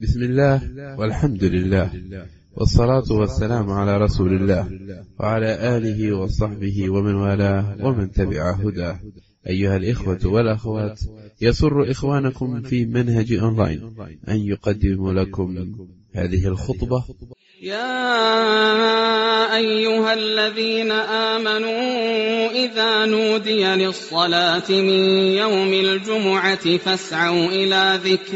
بسم الله والحمد لله والصلاة والسلام على رسول الله وعلى آله وصحبه ومن والاه ومن تبع هداه أيها الإخوة والأخوات يسر إخوانكم في منهج أونلاين أن يقدم لكم هذه الخطبة يا أيها الذين آمنوا إذا نودي للصلاة من يوم الجمعة فاسعوا إلى ذكر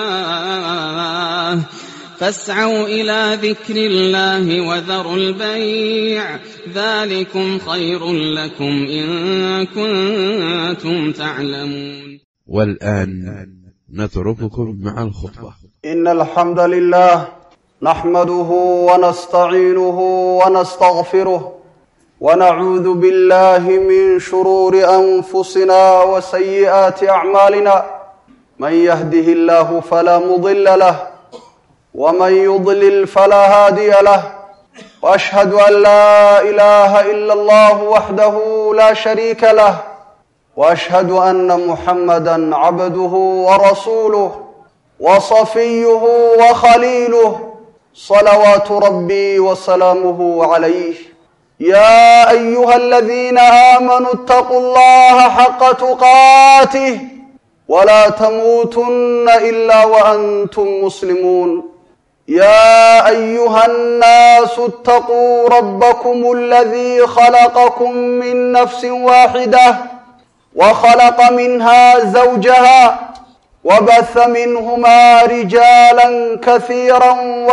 الله فاسعوا إلى ذكر الله وذروا البيع ذلكم خير لكم إن كنتم تعلمون والآن نترككم مع الخطبة إن الحمد لله نحمده ونستعينه ونستغفره ونعوذ بالله من شرور أنفسنا وسيئات أعمالنا من يهده الله فلا مضل له ومن يضلل فلا هادي له وأشهد أن لا إله إلا الله وحده لا شريك له وأشهد أن محمدا عبده ورسوله وصفيه وخليله صلوات ربي وسلامه عليه يا ايها الذين امنوا اتقوا الله حق تقاته ولا تموتن الا وانتم مسلمون يا ايها الناس اتقوا ربكم الذي خلقكم من نفس واحده وخلق منها زوجها وبث منهما رجالا كثيرا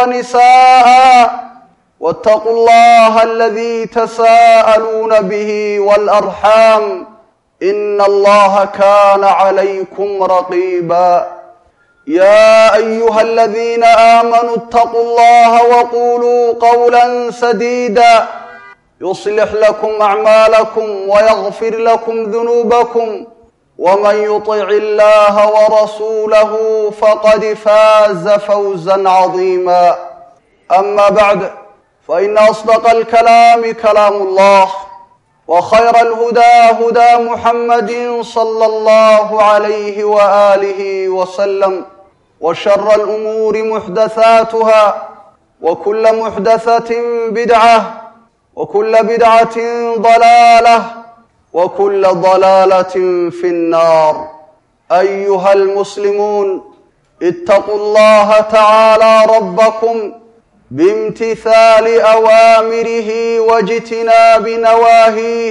ونساء واتقوا الله الذي تساءلون به والارحام ان الله كان عليكم رقيبا يا ايها الذين امنوا اتقوا الله وقولوا قولا سديدا يصلح لكم اعمالكم ويغفر لكم ذنوبكم ومن يطع الله ورسوله فقد فاز فوزا عظيما اما بعد فان اصدق الكلام كلام الله وخير الهدى هدى محمد صلى الله عليه واله وسلم وشر الامور محدثاتها وكل محدثه بدعه وكل بدعه ضلاله وكل ضلاله في النار ايها المسلمون اتقوا الله تعالى ربكم بامتثال اوامره واجتناب نواهيه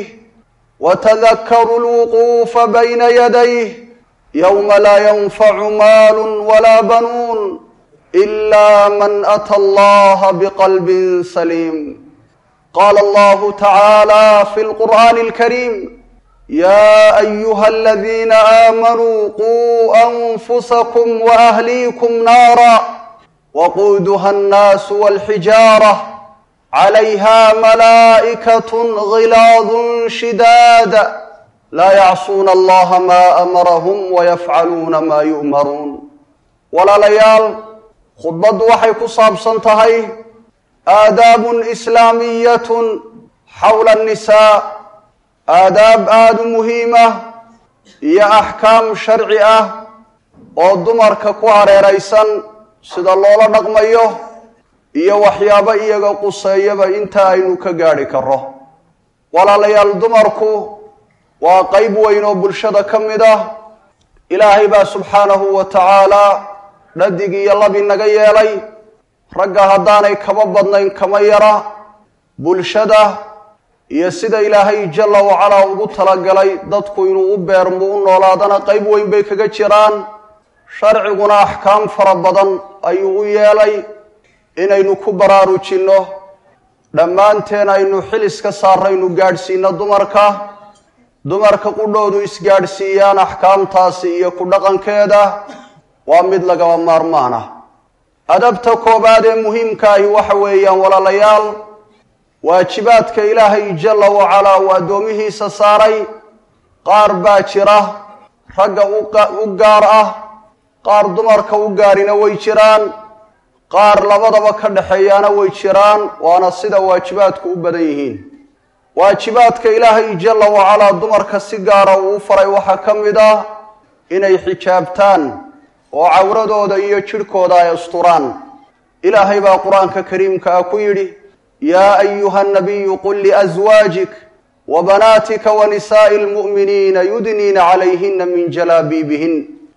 وتذكروا الوقوف بين يديه يوم لا ينفع مال ولا بنون الا من اتى الله بقلب سليم قال الله تعالى في القران الكريم يا ايها الذين امنوا قوا انفسكم واهليكم نارا وقودها الناس والحجاره عليها ملائكه غلاظ شداد لا يعصون الله ما امرهم ويفعلون ما يؤمرون ولا ليال خطبد waxay ku saabsan tahay aadaabun islaamiyatun xawla annisaa aadaab aada u muhiimah iyo axkaam sharci ah oo dumarka ku hareeraysan sida loola dhaqmayo iyo waxyaabo iyaga quseeyaba inta aynu ka gaadhi karro walaalayaal dumarku waa qeyb weyn oo bulshada ka mid ah ilaahay baa subxaanahu wa tacaalaa dhadig iyo labi naga yeelay ragga haddaanay kaba badnayn kama yara bulshada iyo sida ilaahay jalla wacalaa ugu talagalay dadku inuu u beermo u noolaadana qeyb weyn bay kaga jiraan sharciguna axkaam fara badan ayuu u yeelay inaynu ku baraarujinno dhammaanteen aynu xil iska saaraynu gaadhsiino dumarka dumarka qudhoodu isgaadhsiiyaan axkaamtaasi iyo ku dhaqankeeda waa mid lagaba maarmaan ah adabta koobaad ee muhiimkaahi waxa weeyaan walaalayaal waajibaadka ilaahay jalla wacalaa uu addoomihiisa saaray qaar baa jira ragga u gaar ah qaar dumarka u gaarina way jiraan qaar labadaba ka dhexeeyaana way jiraan waana sida waajibaadku u badan yihiin waajibaadka ilaahay jalla wacalaa dumarka si gaara uu u faray waxaa ka mid ah inay xijaabtaan oo cawradooda iyo jidhkooda ay asturaan ilaahay baa qur-aanka kariimka ah ku yidhi yaa ayuha nabiyu qul liaswaajik wa banaatika wa nisaa'i almu'miniina yudniina calayhina min jalaabiibihin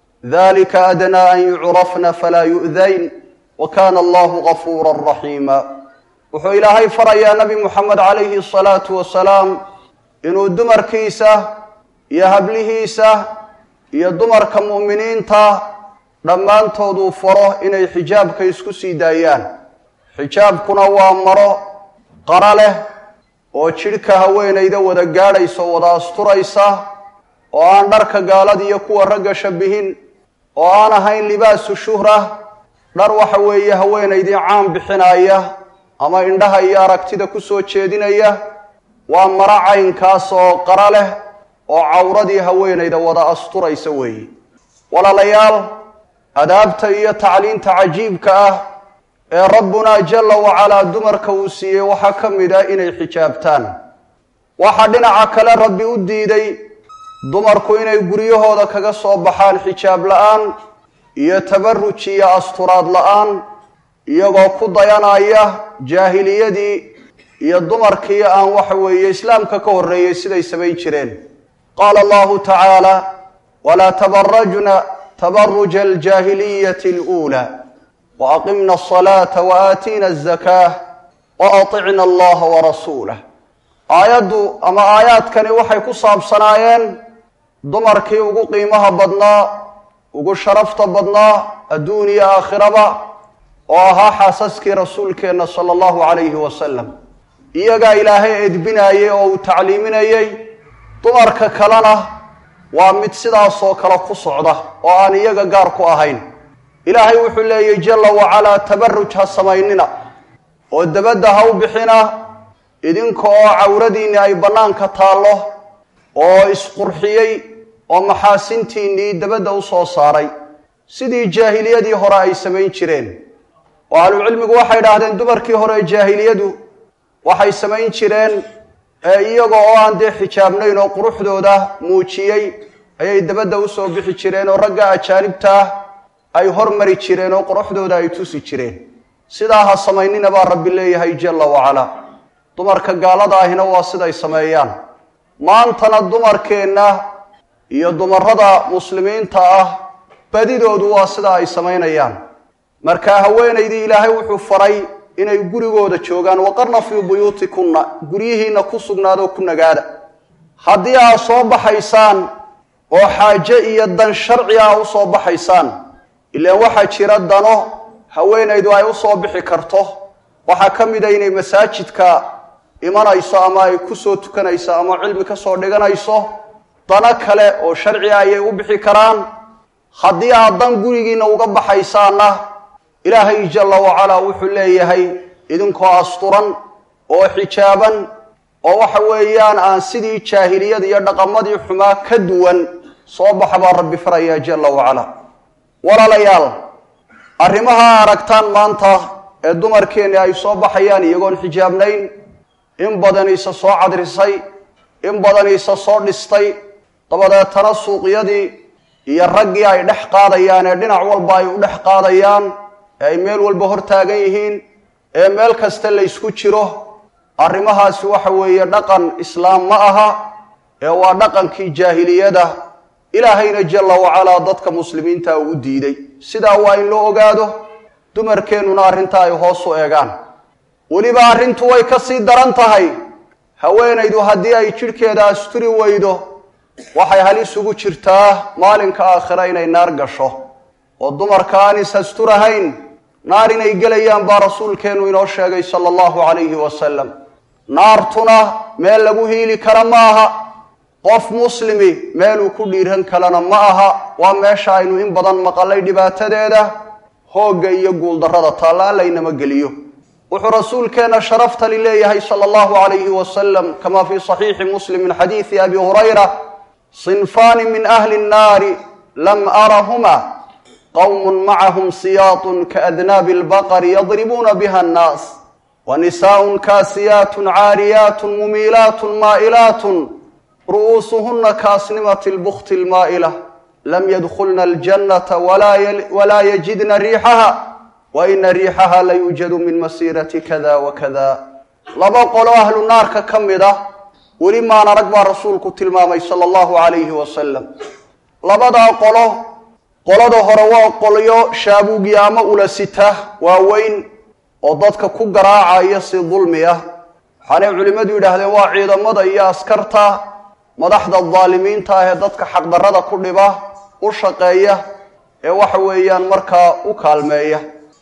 dalika adnaa an yucrafna falaa yu'dayn wa kaana allahu gafuura raxiima wuxuu ilaahay farayaa nabi muxamed calayhi asalaatu wasalaam inuu dumarkiisa iyo hablihiisa iyo dumarka mu'miniinta dhammaantooduu faro inay xijaabka isku sii daayaan xijaabkuna waa maro qara leh oo jidhka haweenayda wada gaadhaysa oo wada asturaysa oo aan dharka gaalada iyo kuwa ragga shabihin oo aan ahayn libaasu shuhra dhar waxa weeye haweenaydii caan bixinaya ama indhaha iyo aragtida ku soo jeedinaya waa maro caynkaas oo qara leh oo cawradii haweenayda wada asturaysa weeye walaalayaal adaabta iyo tacliinta cajiibka ah ee rabbunaa jalla wacalaa dumarka uu siiyey waxaa ka mid ah inay xijaabtaan waxaa dhinaca kale rabbi u diiday dumarku inay guryahooda kaga soo baxaan xijaab la-aan iyo tabaruj iyo asturaad la-aan iyagoo ku dayanaya jaahiliyadii iyo dumarkii aan waxa weeye islaamka ka horreeyey siday samayn jireen qaala allahu tacaala walaa tabarajna tabaruja aljaahiliyati aluulaa waaqimna asalaata waaatiina azakaah waaطicna allaha warasuulah aayaddu ama aayaadkani waxay ku saabsanaayeen dumarkii ugu qiimaha badnaa ugu sharafta badnaa adduun iyo aakhiraba oo ahaa xaasaskii rasuulkeenna sala allahu calayhi wasalam iyagaa ilaahay edbinayey oo uu tacliiminayey dumarka kalena waa mid sidaasoo kale ku socda oo aan iyaga gaar ku ahayn ilaahay wuxuu leeyay jalla wacalaa tabaruj ha samaynina oo dabadda ha u bixina idinka oo cawradiinni ay bannaanka taallo oo isqurxiyey oo maxaasintiinnii dabadda u soo saaray sidii jaahiliyadii hore ay samayn jireen oo ahlucilmigu waxay idhaahdeen dumarkii hore jaahiliyadu waxay samayn jireen iyaga oo aan dee xijaabnayn oo quruxdooda muujiyey ayay dabadda u soo bixi jireen oo ragga ajaanibtaah ay hormari jireen oo quruxdooda ay tusi jireen sidaa ha samaynina baa rabbi leeyahay jalla wacalaa dumarka gaalada ahina waa siday sameeyaan maantana dumarkeenna iyo dumarada muslimiinta ah badidoodu waa sida ay samaynayaan marka haweenaydii ilaahay wuxuu faray inay gurigooda joogaan waqarna fii buyuutikunna guryihiinna ku sugnaadoo ku nagaada haddii aad soo baxaysaan oo xaaje iyo dan sharci ah u soo baxaysaan ilaan waxaa jira dano haweenaydu ay u soo bixi karto waxaa ka mid a inay masaajidka imanayso ama ay ku soo tukanayso ama cilmi ka soo dhiganayso dano kale oo sharci ah ayay u bixi karaan haddii aad dan gurigiinna uga baxaysaanna ilaahay jalla wacalaa wuxuu leeyahay idinkoo asturan oo xijaaban oo waxa weeyaan aan sidii jaahiliyada iyo dhaqamadii xumaa ka duwan soo baxa baa rabbi farayaa jalla wacalaa walaalayaal arrimaha aragtaan maanta ee dumarkeenni ay soo baxayaan iyagoon xijaabnayn in badan isa soo cadrisay in badan isa soo dhistay dabadeetana suuqyadii iyo raggii ay dhex qaadayaan ee dhinac walba ay u dhex qaadayaan ee ay meel walba hor taagan yihiin ee meel kasta la ysku jiro arrimahaasi waxa weeye dhaqan islaam ma aha ee waa dhaqankii jaahiliyada ilaahayna jalla wacalaa dadka muslimiinta uu u diiday sidaa waa in loo ogaado dumarkeennuna arrinta ay hoos u eegaan weliba arrintu way ka sii daran tahay haweenaydu haddii ay jidhkeeda asturi weydo waxay halis ugu jirtaa maalinka aakhira inay naar gasho oo dumarka aan is asturahayn naar inay gelayaan baa rasuulkeennu inoo sheegay sala allahu calayhi wasalam naartuna meel lagu hiili kara ma aha qof muslimi meeluu ku dhiiran kalena ma aha waa meesha aynu in badan maqalay dhibaatadeeda hoogga iyo guuldarrada taalla allaynama geliyo wuxuu rasuulkeenna sharaftali leeyahay sala allahu calayhi wasalam kama fii saxiixi muslim min xadiidi abi hurayra sinfaani min ahli nnaari lam arahuma qowmun macahum siyaatun kaadnaabi albaqari yadribuuna biha annaas wa nisaaءun kaasiyaatun caariyaatun mumiilaatun maa'ilaatun ru'uusuhuna kaasnimati lbukti lmaa'ila lam yadkhulna aljannata walaa yajidna riixaha wa ina riixaha la yuujadu min masiirati kada wa kada laba qolo ahlu naarka ka mid ah weli maan arag baa rasuulku tilmaamay sala allahu calayhi wasalam labadaa qolo qolada hore waa qolyo shaabuugya ama ulasita waaweyn oo dadka ku garaacaya si dulmi ah waxaanay culimmadu yidhaahdeen waa ciidamada iyo askarta madaxda daalimiinta ah ee dadka xaqdarrada ku dhiba u shaqeeya ee waxa weeyaan markaa u kaalmeeya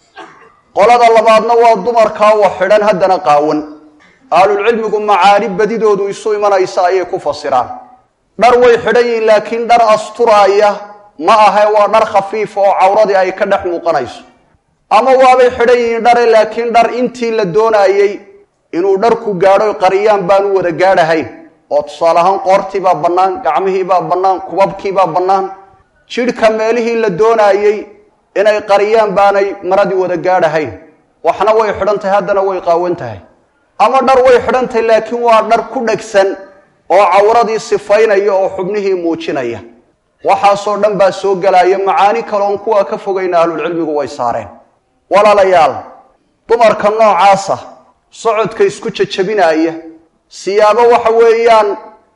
qolada labaadna waa dumarkaa wax xidhan haddana qaawan ahlulcilmigu macaani badidoodu isu imanaysa ayay ku fasiraan dhar way xidhan yihiin laakiin dhar asturaaya ma ahe waa dhar khafiifa oo cawradii ay ka dhex muuqanayso ama waabay xidhan yihiin dhare laakiin dhar intii la doonaayey inuu dharku gaadho qariyaan baanu wada gaadhahayn oo tusaale ahaan qoortiibaa bannaan gacmihiibaa bannaan kubabkiibaa bannaan jidhka meelihii la doonaayey inay qariyaan baanay maradii wada gaadhahayn waxna way xidhan tahay haddana way qaawan tahay ama dhar way xidhan tahay laakiin waa dhar ku dhegsan oo cawradii sifaynaya oo xubnihii muujinaya waxaasoo dhan baa soo gelaya macaani kaleoon kuwa ka fogayna ahlulcilmigu way saareen walaalayaal dumarka noocaasa socodka isku jajabinaaya siyaabo waxa weeyaan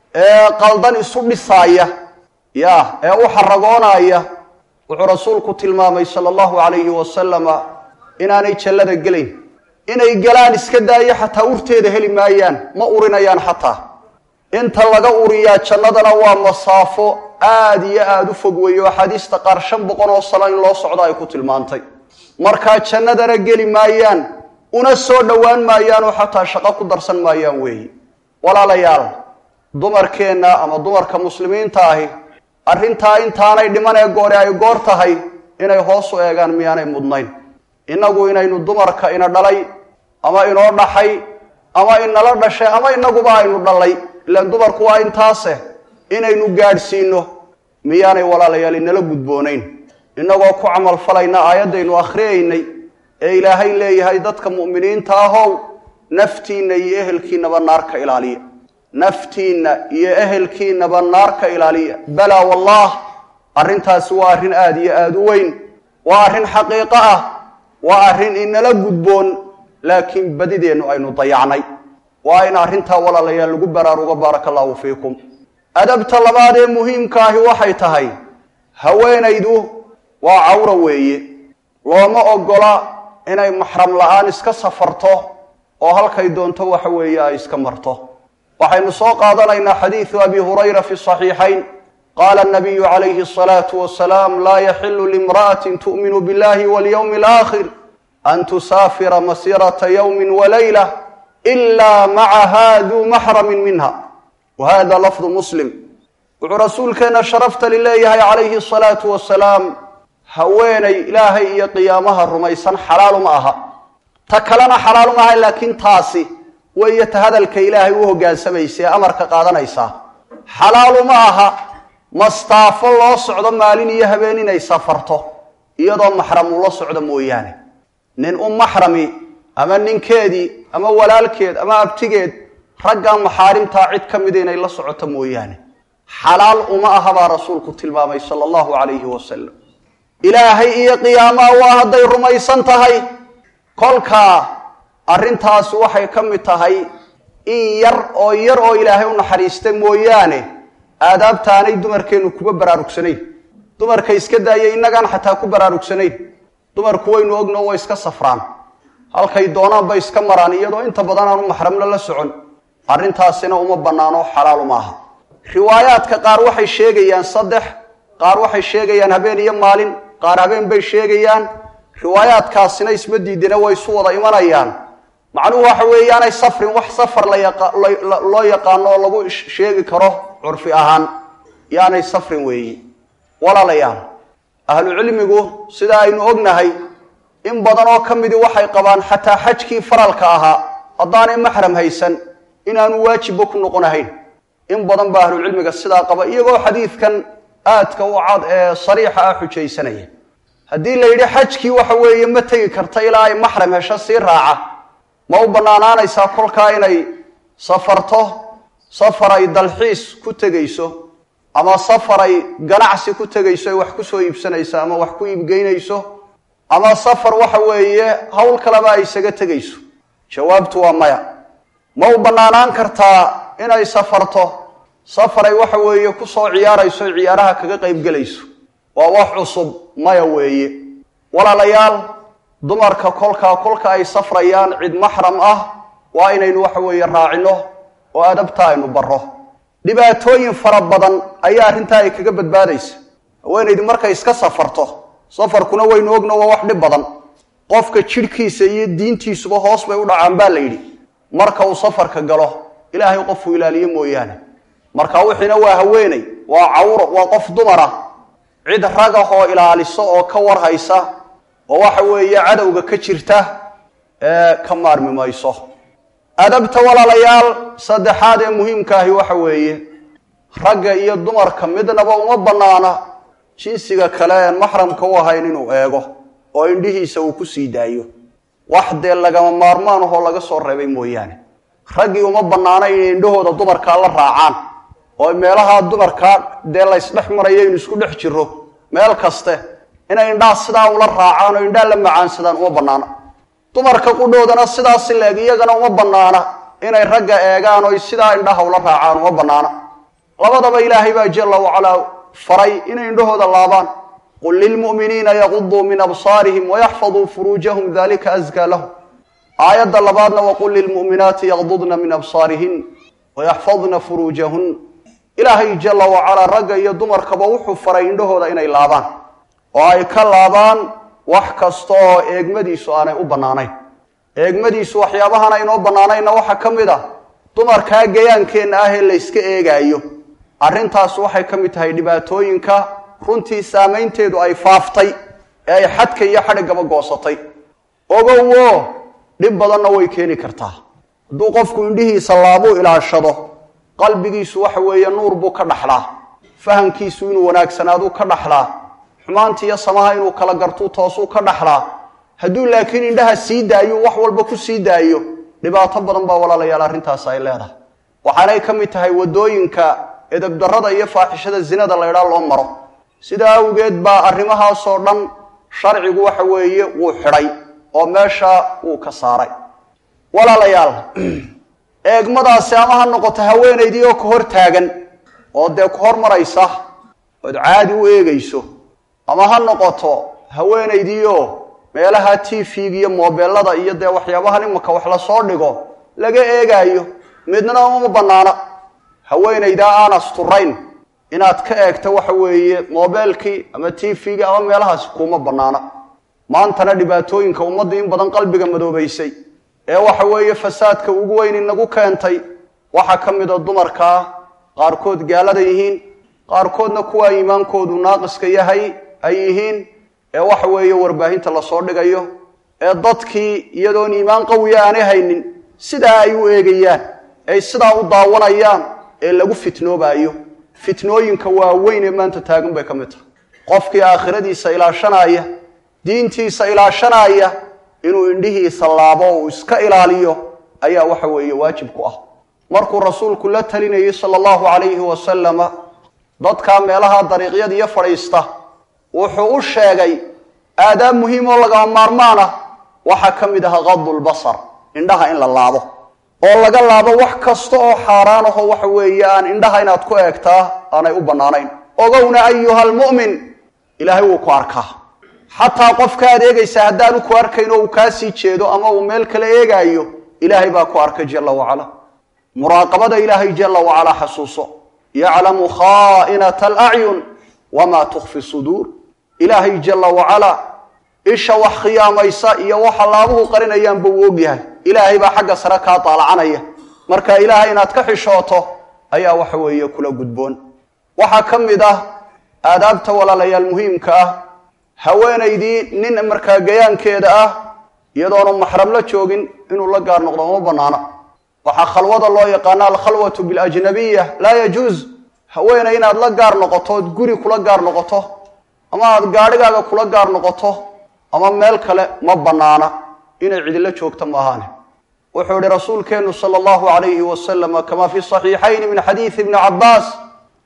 qaldan isu dhisaaya ya ee u xaragoonaya wuxuu rasuulku tilmaamay sala allahu calayhi wasalama inaanay jallada gelayn inay galaan iska daayo xataa urteeda heli maayaan ma urinayaan xataa inta laga uriyaa jannadana waa masaafo aada iyo aada u fog weeye oo axaadiista qaar shan boqol oo sano in loo socdo ay ku tilmaantay markaa jannadana geli maayaan una soo dhowaan maayaan oo xataa shaqo ku darsan maayaan weeye walaalayaal dumarkeenna ama dumarka muslimiinta ahi arrintaa intaanay dhiman ee goore ay goor tahay inay hoos u eegaan miyaanay mudnayn innagu inaynu dumarka ina dhalay ama inoo dhaxay ama inala dhashay ama inaguba aynu dhalay ilaan dumarku waa intaase inaynu gaadhsiino miyaanay walaalayaal inala gudboonayn innagoo ku camalfalayna aayaddaynu akhriyaynay ee ilaahay leeyahay dadka mu'miniinta ahow naftiinna iyo ehelkiinaba naarka ilaaliya naftiinna iyo ehelkiinaba naarka ilaaliya balaa wallaah arrintaasi waa arrin aada iyo aada u weyn waa arrin xaqiiqo ah waa arrin inala gudboon laakiin badideennu aynu dayacnay waa in arrintaa walaalayaal lagu baraarugo baaraka allahu fiikum adabta labaad ee muhiimka ahi waxay tahay haweenaydu waa cawra weeye looma ogola inay maxram la-aan iska safarto oo halkay doonto waxa weeye ay iska marto waxaynu soo qaadanaynaa xadiidu abi hurayra fi saxiixayn qaala nabiyu calayhi asalaatu wasalaam laa yaxilu limra'atin tu'minu billahi walyowmi alaakhir an tusaafira masirata yowmin walayla ila macaha duu maxramin minha wa hada lafdu muslim wuxuu rasuulkeenna sharafta lileeyahay calayhi asalaatu wasalaam haweenay ilaahay iyo qiyaamaha rumaysan xalaaluma aha ta kalena xalaaluma aha laakiin taasi weeye ta hadalka ilaahay u hoggaansamaysa ee amarka qaadanaysaa xalaaluma aha mastaafo loo socdo maalin iyo habeen inay safarto iyadoo maxram ula socdo mooyaane nin u maxrami ama ninkeedii ama walaalkeed ama abtigeed raggan maxaarimtaa cid ka mida inay la socoto mooyaane xalaal uma aha baa rasuulku tilmaamay sala allahu calayhi wasalam ilaahay iyo qiyaamaha waa hadday rumaysan tahay kolkaa arrintaasi waxay ka mid tahay in yar oo yar oo ilaahay u naxariista mooyaane aadaabtaanay dumarkeennu kuba baraarugsanayn dumarka iska daaya innagaan xataa ku baraarugsanayn dumarku waynu ogno way iska safraan halkay doonaan bay iska maraan iyadoo inta badan aanu maxramna la socon arrintaasina uma bannaano xalaal uma aha riwaayaadka qaar waxay sheegayaan saddex qaar waxay sheegayaan habeen iyo maalin qaar habeen bay sheegayaan riwaayaadkaasina isma diidina way isu wada imanayaan macnuhu waxa weeyaanay safrin wax safar loo yaqaano oo lagu sheegi karo curfi ahaan yaanay safrin weeyi walaalayaal ahlu cilmigu sida aynu ognahay in badan oo ka midii waxay qabaan xataa xajkii faralka ahaa haddaanay maxram haysan inaanu waajibba ku noqonahayn in badan baa ahlucilmiga sidaa qaba iyagoo xadiidkan aadka u cad ee sariixa ah xujaysanaya haddii la yidhi xajkii waxa weeye ma tegi karta ilaa ay maxram hesho sii raaca ma u bannaanaanaysaa kolkaa inay safarto safar ay dalxiis ku tegayso ama safar ay ganacsi ku tegayso ay wax ku soo iibsanayso ama wax ku iibgeynayso ama safar waxa weeye howl kaleba ay isaga tegayso jawaabtu waa maya ma u bannaanaan kartaa inay safarto safar ay waxa weeye ku soo ciyaarayso ay ciyaaraha kaga qaybgelayso waa wax cusub maya weeye walaalayaal dumarka kolkaa kolka ay safrayaan cid maxram ah waa inaynu waxa weeye raacino oo adabta aynu barro dhibaatooyin fara badan ayaa arrintaa ay kaga badbaadaysa haweenaydu markay iska safarto safarkuna waynu ogno waa wax dhib badan qofka jidhkiisa iyo diintiisuba hoos bay u dhacaan baa la yidhi marka uu safarka galo ilaahay qofuu ilaaliyo mooyaane marka wixiina waa haweeney waa cawro waa qof dumara cid ragahoo ilaaliso oo ka warhaysa oo waxa weeye cadowga ka jirta ee ka maarmi mayso adabta walaalayaal saddexaad ee muhiimkaahi waxa weeye ragga iyo dumarka midnaba uma bannaana jinsiga kale een maxramka u ahayn inuu eego oo indhihiisa uu ku sii daayo wax dee lagama maarmaan ahoo laga soo reebay mooyaane raggii uma bannaana inay indhahooda dumarkaa la raacaan oo meelaha dumarkaa dee laysdhex marayo inu isku dhex jiro meel kaste inay indhaha sidaa ula raacaan oo indhaha la macaansadaan uma bannaana dumarka qudhoodana sidaasi leeg iyagana uma bannaana inay ragga eegaan oo sidaa indhaha ula raacaan uma bannaana labadaba ilaahay baa jalla wacalaa faray inay indhahooda laabaan qul lilmu'miniina yaquduu min absaarihim wayaxfaduu furuujahum dalika askaa lahum aayadda labaadna waqul lilmu'minaati yaqdudna min absaarihin wayaxfadna furuujahun ilaahay jalla wacalaa ragga iyo dumarkaba wuxuu faray indhahooda inay laabaan oo ay ka laabaan wax kasta oo eegmadiisu aanay u bannaanayn eegmadiisu waxyaabahan aynoo bannaanaynna waxaa ka mid ah dumarkaa gayaankeenna ah ee layska eegaayo arrintaas waxay ka mid tahay dhibaatooyinka runtii saamaynteedu ay faaftay ee ay xadka iyo xadhiggaba goosatay ogowo dhib badanna way keeni kartaa hadduu qofku indhihiisa laabuu ilaashado qalbigiisu waxa weeye nuur buu ka dhaxlaa fahamkiisu inuu wanaagsanaaduu ka dhaxlaa xumaanta iyo samaha inuu kala gartuu toosuu ka dhaxlaa hadduu laakiin indhaha sii daayo wax walba ku sii daayo dhibaato badan baa walaalayaal arrintaas ay leedahay waxaanay ka mid tahay waddooyinka edabdarrada iyo faaxishada zinada laydhaa loo maro sidaa awgeed baa arrimahaasoo dhan sharcigu waxa weeye wuu xidhay oo meesha wuu ka saaray walaalayaal eegmadaasi ama ha noqoto haweenaydii oo ka hor taagan oo dee ku hormaraysa ood caadi u eegayso ama ha noqoto haweenaydii oo meelaha t v-ga iyo moobeelada iyo dee waxyaabahan imaka wax lasoo dhigo laga eegaayo midna uma bannaana haweenaydaa aan asturayn inaad ka eegto waxa weeye moobeelkii ama t v-ga ama meelahaasi kuma bannaana maantana dhibaatooyinka ummadda in badan qalbiga madoobaysay ee waxa weeye fasaadka ugu weyn inagu keentay waxaa ka mid a dumarkaa qaarkood gaalada yihiin qaarkoodna kuwaa iimaankoodu naaqiska yahay ay yihiin ee waxa weeye warbaahinta lasoo dhigayo ee dadkii iyadoon iimaan qawiya aanay haynin sidaa ay u eegayaan ay sidaa u daawanayaan ee lagu fitnoobaayo fitnooyinka waaweyn ee maanta taagan bay ka mid tahay qofkii aakhiradiisa ilaashanaaya diintiisa ilaashanaaya inuu indhihiisa laabo uu iska ilaaliyo ayaa waxa weeye waajib ku ah markuu rasuulku la talinayay sala allahu calayhi wasalama dadkaa meelaha dariiqyada iyo fadhiista wuxuu u sheegay aadaab muhiim oo lagama maarmaan ah waxaa ka mid aha qadulbasar indhaha in la laabo oo laga laabo wax kasta oo xaaraan ahoo waxa weeye aan indhaha inaad ku eegtaa aanay u bannaanayn ogowna ayuha almu'min ilaahay wuu ku arkaa xataa qofka aad eegaysaa haddaanu ku arkayn oo uu kaa sii jeedo ama uu meel kale eegaayo ilaahay baa ku arkay jalla wacala muraaqabada ilaahay jalla wacalaa xasuuso yaclamu khaa'inata alacyun wamaa tukfi suduur ilaahay jalla wacalaa isha wax khiyaamaysa iyo waxa laabuhu qarinayaanba uu ogyahay ilaahay baa xagga sare kaa daalacanaya marka ilaahay inaad ka xishooto ayaa waxa weeye kula gudboon waxaa ka mid ah aadaabta walaalayaal muhiimka ah haweenaydii nin markaa gayaankeeda ah iyadoonu maxram la joogin inuu la gaar noqdo uma bannaana waxaa khalwada loo yaqaana alkhalwatu biljnabiya laa yajuuz haweeney inaad la gaar noqoto ood guri kula gaar noqoto ama aad gaadhigaaga kula gaar noqoto ama meel kale ma bannaana inay cidilo joogto maahaane wuxuu yihi rasuulkeennu sala allahu calayhi wasalama kama fi saxiixayni min xadiidi ibni cabbaas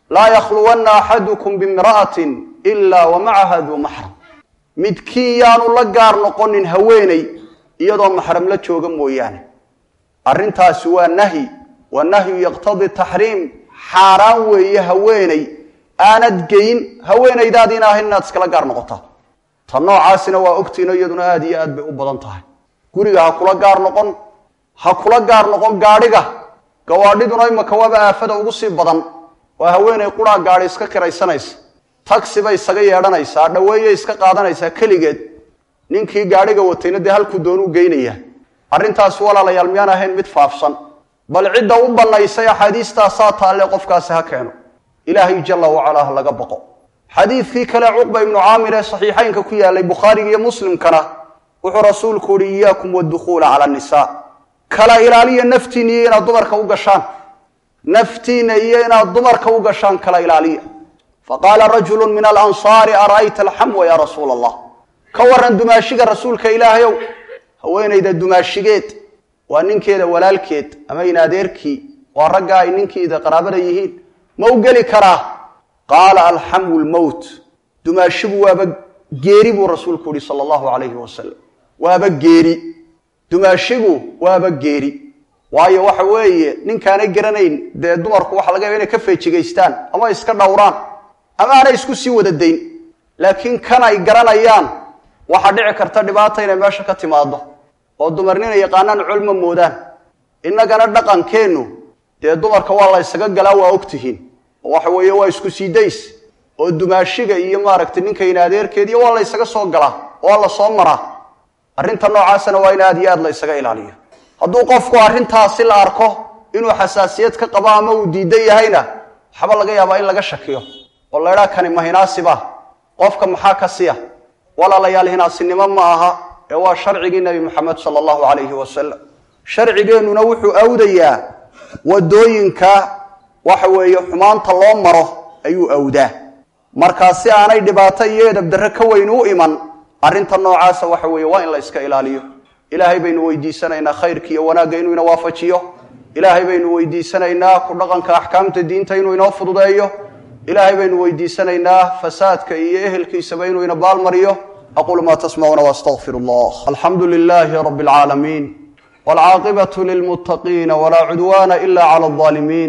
laa yakhluwanna axadukum bimra'atin ilaa wa macaha duu maxram midkiin yaanu la gaar noqonin haweeney iyadoo maxram la jooga mooyaane arrintaasi waa nahyi wa nahyu yaqtadii taxriim xaaraan weeye haweeney aanad geyn haweenaydaadiina ahayn inaad iskala gaar noqotaa ta noocaasina waa ogtiino iyaduna aada iyo aad bay u badan tahay guriga ha kula gaar noqon ha kula gaar noqon gaadhiga gawaadhiduna imaka waaba aafada ugu sii badan waa haweeney quraa gaadhi iska kiraysanaysa tagsi bay isaga yeedhanaysaa dhaweeyay iska qaadanaysaa keligeed ninkii gaadhiga watayna dee halkuu doonuu geynayaa arrintaasi walaalayaal miyaan ahayn mid faafsan bal cidda u bannaysay axaadiistaasaa taalle qofkaasi ha keeno ilaahay jalla wacalaa ha laga baqo xadiidkii kale cuqba ibnu caamir ee saxiixaynka ku yaalay bukhaariga iyo muslimkana wuxuu rasuulku uhi iyaakum wadukhuula cala nisaa kala ilaaliya naftiinna iyo inaad dumarka u gashaan naftiinna iyo inaad dumarka u gashaan kala ilaaliya faqaala rajulu min alansaari ara'ayta alxamwa yaa rasuula allah ka waran dumaashiga rasuulka ilaahayow haweenayda dumaashigeed waa ninkeeda walaalkeed ama in adeerkii waa ragga ay ninkiida qaraabada yihiin ma u geli karaa qaala alxamwu lmowt dumaashigu waaba geeri buu rasuulku yihi sala allahu calayhi wasalam waaba geeri dumaashigu waaba geeri waayo waxa weeye ninkaanay garanayn dee dumarku waxa laga yaba inay ka feejigaystaan ama iska dhowraan ama aanay isku sii wada dayn laakiin kan ay garanayaan waxaa dhici karta dhibaata inay meesha ka timaado oo dumarnina yaqaanaan culma moodaan innagana dhaqankeennu dee dumarka waa la ysaga galaa waa ogtihiin oo waxa weeye waa isku sii days oo dumaashiga iyo maaragtay ninkayna adeerkeediiyo waa la ysaga soo galaa waa la soo maraa arrinta noocaasana waa in aad iyo aad la ysaga ilaaliyo hadduu qofku arrintaasi la arko inuu xasaasiyad ka qabo ama uu diidan yahayna waxba laga yaabaa in laga shakiyo oo laydhaa kani ma hinaasiba qofka maxaa ka siya walaalayaal hinaasinimo ma aha ee waa sharcigii nebi moxamed sala allahu calayhi wasalam sharcigeennuna wuxuu awdayaa wadooyinka waxa weeye xumaanta loo maro ayuu awdaa markaa si aanay dhibaato iyo edabdarre ka weyn u iman arrinta noocaasa waxa weeye waa in la iska ilaaliyo ilaahay baynu weydiisanaynaa khayrka iyo wanaagga inuu ina waafajiyo ilaahay baynu weydiisanaynaa ku dhaqanka axkaamta diinta inuu inoo fududeeyo ilaahay baynu weydiisanaynaa fasaadka iyo ehelkiisaba inuu ina baalmariyo aquulu maa tasmacuuna waastaqfir allah alxamdu lilaahi rabi alcaalamiin waalcaaqibatu lilmuttaqiina walaa cudwaana ila cala alظaalimiin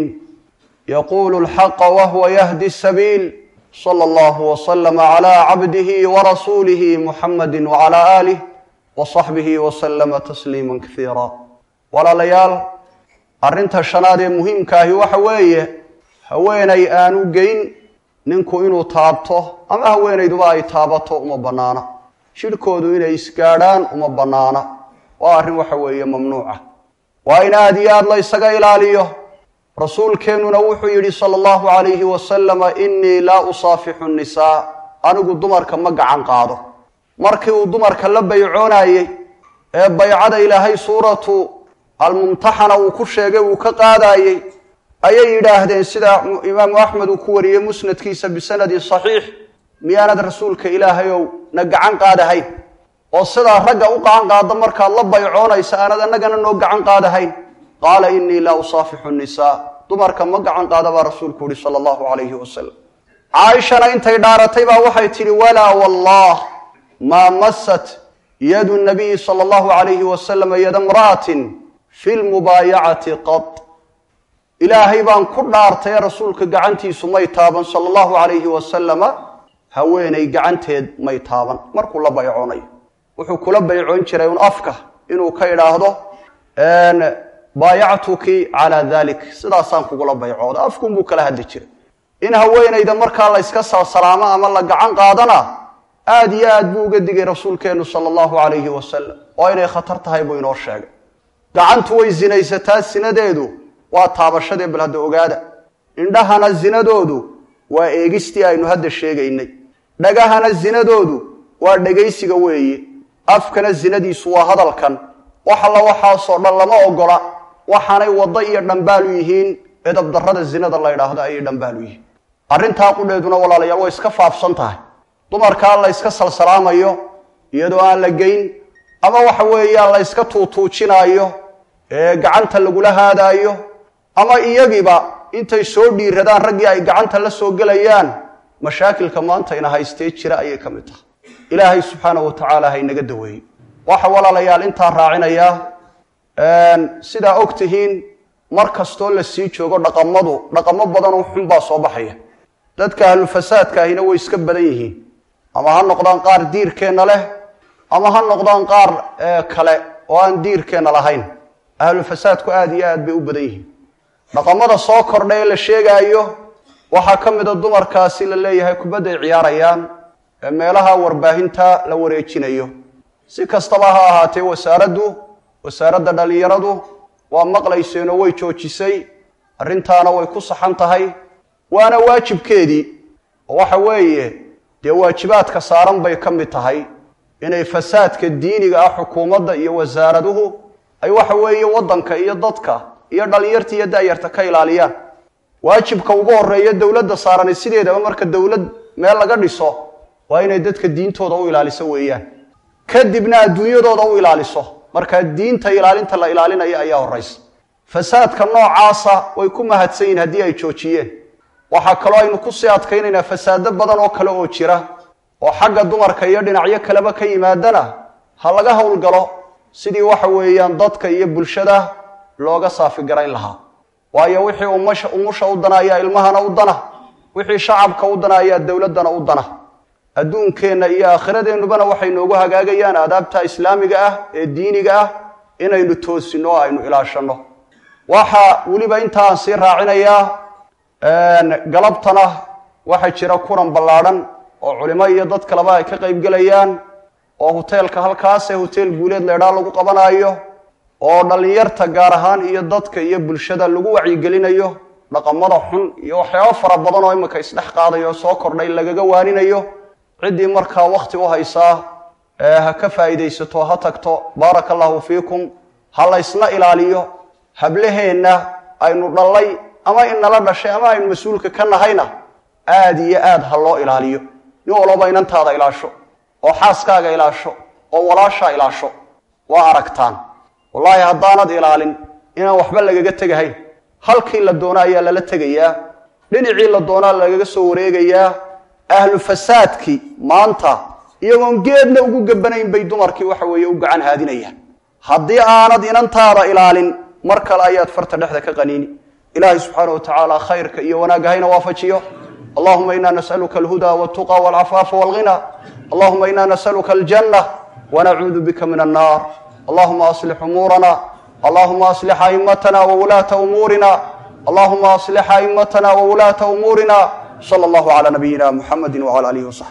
yaqulu lxaqa wahuwa yahdi sabiil sala allahu waslama cala cabdihi warasuulihi muxamadi wacala aalih wasaxbihi waslama tasliima kaiira walaalayaal arrinta shanaad ee muhiimkaahi waxa weeye haweenay aanu geyn ninku inuu taabto ama haweenayduba ay taabato uma bannaana jidhkoodu inay isgaadhaan uma bannaana waa arrin waxa weeye mamnuuca waa in aada iyo aada la ysaga ilaaliyo rasuulkeennuna wuxuu yidhi sala allahu calayhi wasalama innii laa usaafixu nisaa anigu dumarka ma gacan qaado markii uu dumarka la baycoonayey ee baycada ilaahay suuratu almumtaxana uu ku sheegay uu ka qaadayey ayay yidhaahdeen sida imaamu axmed uu ku wariyey musnadkiisa bisanadin saxiix miyaanad rasuulka ilaahayow na gacan qaadahayn oo sidaa ragga u gacan qaada markaad la baycoonaysa aanad annagana noo gacan qaadahayn qaala innii laa usaafixu nisaa dumarka ma gacan qaada baa rasuulku yihi sala allahu calayhi wasalam caaishana intay dhaaratay baa waxay tidhi walaa wallah maa masat yadu nabiyi sala allahu calayhi wasalama yada mra'atin fi lmubaayacati qad ilaahay baan ku dhaartay rasuulka gacantiisu may taaban sala allahu calayhi wasalama haweenay gacanteed may taaban markuu la baycoonayo wuxuu kula baycoon jiray un afka inuu ka idhaahdo baayactuki calaa dalik sidaasaan kugula baycooda afkunbuu kala hadli jiray in haweenayda markaa la yska salsalaamo ama la gacan qaadana aada iyo aad buu uga digay rasuulkeennu sala allahu calayhi wasalam oo inay khatar tahay buu inoo sheegay gacantu way sinaysataa sinadeedu waa taabashadee bal hadda ogaada indhahana sinadoodu waa eegistii aynu hadda sheegaynay dhagahana sinadoodu waa dhegaysiga weeye afkana sinadiisu waa hadalkan wax alla waxaasoo dhan lama ogola waxaanay waddo iyo dhambaalu yihiin edabdarrada zinada la ydhaahdo ayay dhambaalu yihiin arrintaa qudheeduna walaalayaal way iska faafsan tahay dumarkaa la yska salsalaamayo iyadoo aan la geyn ama waxa weeyaan la yska tuutuujinaayo ee gacanta lagula haadaayo ama iyagiiba intay soo dhiiradaan raggii ay gacanta la soo gelayaan mashaakilka maanta ina haystee jira ayay ka mid tahay ilaahay subxaana wa tacaala haynaga daweeyey waxa walaalayaal intaa raacinayaa sidaa og tihiin mar kastoo la sii joogo dhaqamadu dhaqamo badanoo xun baa soo baxaya dadka ahlufasaadka ahina way iska badan yihiin ama ha noqdaan qaar diirkeenna leh ama ha noqdaan qaar kale oo aan diirkeenna lahayn ahlufasaadku aada iyo aad bay u badan yihiin dhaqamada soo kordha ee la sheegaayo waxaa ka mida dumarkaasi la leeyahay kubadday ciyaarayaan ee meelaha warbaahinta la wareejinayo si kastaba ha ahaatee wasaaraddu wasaaradda dhallinyaradu waa maqlayseenoo way joojisay arrintaana way ku saxan tahay waana waajibkeedii oo waxa weeye dee waajibaadka saaran bay ka mid tahay inay fasaadka diiniga ah xukuumadda iyo wasaaraduhu ay waxa weeye waddanka iyo dadka iyo dhallinyarta iyo da'yarta ka ilaaliyaan waajibka ugu horeeya dowladda saarani sideedaba marka dowlad meel laga dhiso waa inay dadka diintooda u ilaaliso weeyaan kadibna adduunyadooda u ilaaliso markaa diinta ilaalinta la ilaalinaya ayaa horaysa fasaadka noocaasa way ku mahadsan yihin haddii ay joojiyeen waxaa kaloo aynu kusii adkaynaynaa fasaado badan oo kale oo jira oo xagga dumarka iyo dhinacyo kaleba ka yimaadana ha laga howlgalo sidii waxa weeyaan dadka iyo bulshada looga saafigarayn lahaa waayo wixii umasha umusha u dana ayaa ilmahana u dana wixii shacabka u dana ayaa dowladdana u dana adduunkeenna iyo aakhiradeennubana waxay noogu hagaagayaan aadaabta islaamiga ah ee diiniga ah inaynu toosinno oo aynu ilaashanno waxaa weliba inta aan sii raacinayaa galabtana waxaa jira kulan ballaadhan oo culimo iyo dad kaleba ay ka qayb gelayaan oo huteelka halkaasee huteel guuleed leedhaa lagu qabanaayo oo dhallinyarta gaar ahaan iyo dadka iyo bulshada lagu wacyigelinayo dhaqamada xun iyo waxyaabo fara badan oo imika isdhex qaadayo soo kordhay lagaga waaninayo ciddii markaa wakhti u haysaa ha ka faa'iidaysato ha tagto baaraka allahu fiikum ha laysna ilaaliyo hablaheenna aynu dhallay ama inala dhashay ama aynu mas-uulka ka nahayna aada iyo aad ha loo ilaaliyo nin walbaba inantaada ilaasho oo xaaskaaga ilaasho oo walaashaa ilaasho waa aragtaan wallaahi haddaanad ilaalin inaan waxba lagaga tegahayn halkii la doono ayaa lala tegayaa dhinacii la doonaa lagaga soo wareegayaa ahlu fasaadkii maanta iyagoon geedna ugu gabanayn bay dumarkii waxa weeye u gacan haadinayaan haddii aanad inantaada ilaalin mar kale ayaad farta dhexda ka qaniini ilaahay subxaana wa tacaala khayrka iyo wanaagga hayna waafajiyo allahuma ina nasaluka alhuda waltuqa walcafaafa walghina allahuma ina nasaluka aljanna wanacuudu bika min annar allahuma aslix umuurana allahuma aslix aimatana wawulaata umuurina allahuma aslix aimatana wawulaata umuurina sala allahu cala nabiyina muxamedi wcala alihi wasaxbi